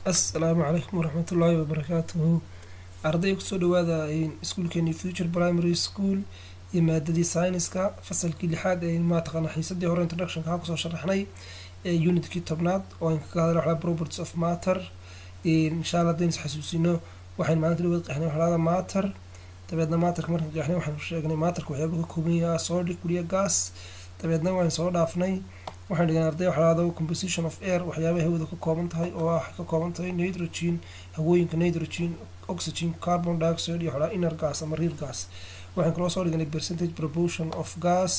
assalaamu calaykum waraxmatullaahi wabarakaatuhu arday kusoo dhawaada iskuulkeeni future primary school iyo maadadii sayniska fasalkii lixaad ee maataqaana xiisadii hore introductionka ha kusoo sharaxnay ee unitkii tobnaad oo aan kaga hadla waxaa properties of matter insha allah haddaynu is xasuusino waxaynu maalinta dhawaad qeexnay waxlaada matter dabeedna maatarka markaan qeexnay waxaanu sheegnay maatarka waxyaaba ka kooban yahay solid kuliya gas dabeedna waan soo dhaafnay waxaan dhigan arday waxlaado composition of air waxyaabaha hawada ka kooban tahay oo ah ka kooban tahay nitrogen hawooyinka nitrogen oxygen carbon dioxide iyo waxlaa inner gas ama real gas waxaan kaloo soo dhiganay percentage proportion of gas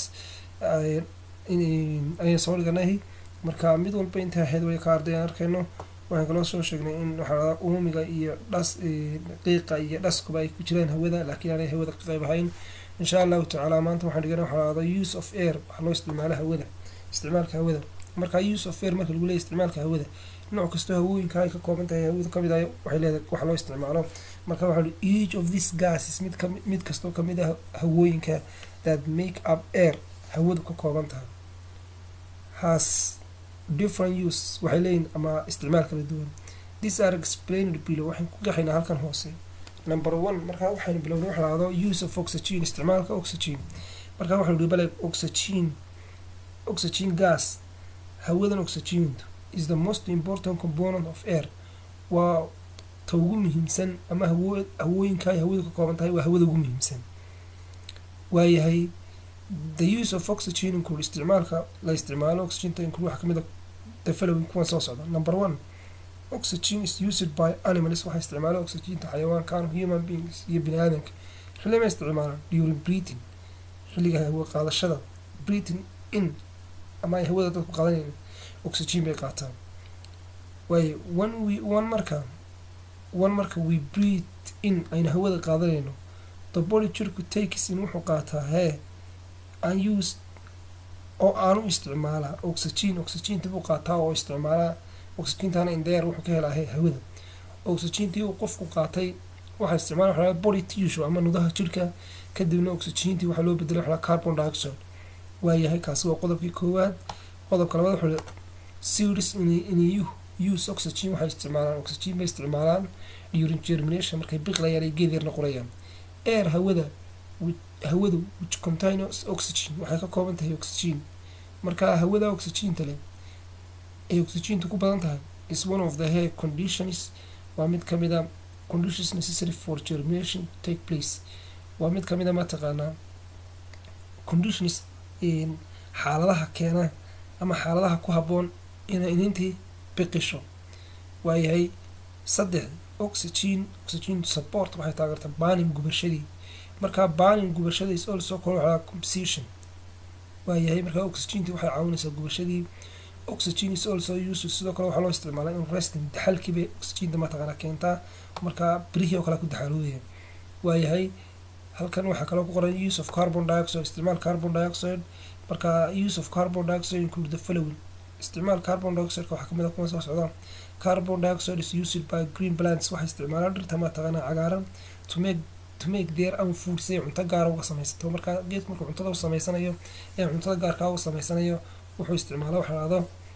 ayaan soo dhiganay marka mid walba intaa ahayd way ka arday aan arkayno waxaan kaloo soo sheegnay in waxaa uumiga iyo dhas qiiqa iyo dhaskuba ay ku jiraan hawada laakiin aanay hawada ka qayb ahayn insha allahu tacaala maanta waxaan dhiganay waxaa use of air waxaa loo isticmaalo hawada isticmaalka hawada marka use of air marka lagu leeyahy isticmaalka hawada nooc kastoo hawooyinka ay ka kooban tahay hawada kamid ah waxay leedahay wax loo isticmaalo marka waxaa each of these gases mid ka mid kastoo kamid ah hawooyinka that make up air hawadu ka kooban tahay has different use waxay leeyihin ama isticmaal kala duwan these are explained below waxaan ku gaxaynaa halkan hoose number one markaa waxaynu bilownay waxa lahado use of oxygen isticmaalka oxygen markaa waxaynu dhihi bale oxygen oxygen gas hawadan oxygen is the most important component of air waa ta ugu muhiimsan ama hawo hawooyinka ay hawadu ka kooban tahay waa hawada ugu muhiimsan waayahay the use of oxygen include isticmaalka la isticmaalo oxygenta include waxaa kamid a the following kuwan soo socda number one oxygen is used by animals waxaa isticmaala oxygenta xayawaankan human beings iyo bini aadanka xilli ma isticmaalaan during breathing xilliga hawa qaadashada breathing in ama ay hawada dadku qaadanayn oxygen bay qaataan waaye one we one marka one marka we breathe in aynu hawada qaadanayno the body jirku takes in wuxuu qaataa hee unused oo aanu isticmaalaa oxygen oxygenta buu qaataa oo isticmaalaa oxygentana indeer wuxuu ka helaa he hawada oxygentii uu qofku qaatay waxaa isticmaala waxaa body tissue ama nudaha jirka kadibna oxygentii waxaa loo bedelay waxaa carbon dioxide waayahay kaasi waa qodobkii koowaad qodobka labaad wuxuu series in use oxygen waxay isticmaalaan oxygen bay isticmaalaan during germination markay biqlayaan ay geed yar noqonayaan air hawada hawadu which contains oxygen waxay ka kooban tahay oxygen marka hawada oxygenta leh ay oxygenta ku badan tahay is one of the hair conditions waa mid kamid a conditions necessary for germination take place waa mid kamid a mataqaanaa conditions xaaladaha keena ama xaaladaha ku habboon inay inintii biqisho waayahay saddex oxygen oxygen support waxay taageertaa banin gubashadii markaa banin gubashada is also called waxaa composition waayahay markaa oxygentii waxay caawinaysaa gubashadii oxygen is also used sidoo kale waxaa loo isticmaalaa in resting daxalkii bay oxygenta mataqaana keentaa markaa birihii oo kale ku daxaloodaya waayahay halkan waxaa kaloo ku qoran use of carbon dioxide isticmaal carbon dioxide marka use of carbon dioxide include the following isticmaal carbon dioxide waxaa kamid a kuwa soo socda carbon dioxide is used by green plants waxay isticmaalaan dhirta mataqaana cagaaran to make to make their own food si ay cunto gaara uga samaysato marka geedka markuu cuntada u samaysanayo ee cuntada gaarkaa u samaysanayo wuxuu isticmaala waxa lahdo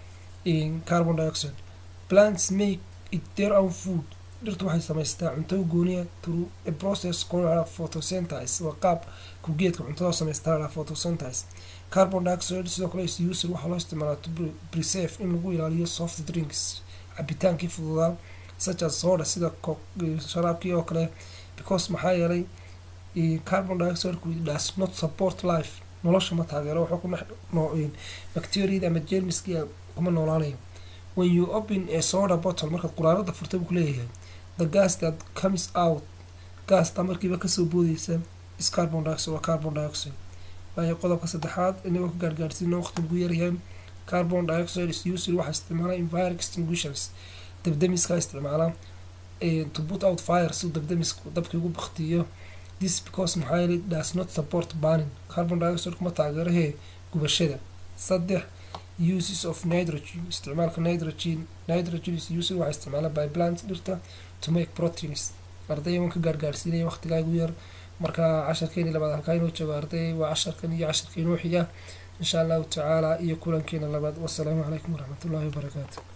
carbon dioxide plants make it their own food dhirtu waxay samaysataa cunto gooniya through a process called photosynthesis waa qaab ku geedka cuntada u samaystaa la photosynthesis carbon dioxide sidoo kale is used waxaa loo isticmaalaa to preserve in lagu ilaaliyo soft drinks cabitaankii fududaa such as soda sida sharaabkii oo kale because maxaa yeelay carbon dioxide does not support life nolosha ma taageero wuxuu ku dhex bacteriada ama jermiskii kuma noolaanayo when you open a soda bottle markaad quraarada furta buu kuleeyahay the gas that comes out gaasta markiiba kasoo boodeysa is carbon dioxide waa carbon dioxide waayo qodobka saddexaad inagoo ka gaargaarsiino waqti ugu yaryahay carbon dioxide is used waxaa isticmaala in fire extinguishers dabdamiska isticmaala to put out fire si dabdamisku dabkii ugu baktiyo this because maxaa yeelay does not support burning carbon dioxide kuma taageerahee gubashada saddex uses of nitrogen isticmaalka nitrogen nitrogen is used waxaa isticmaala by plants dhirta to make proteins arday waan ka gaargaarsiinaya waqtigaa ugu yar marka casharkeeni labaad halkaa inoo joogo arday waa casharkan iyo casharka inoo xiga insha allahu tacaala iyo kulankeena labaad wasalaamu calaykum waraxmatullaahi wabarakaatu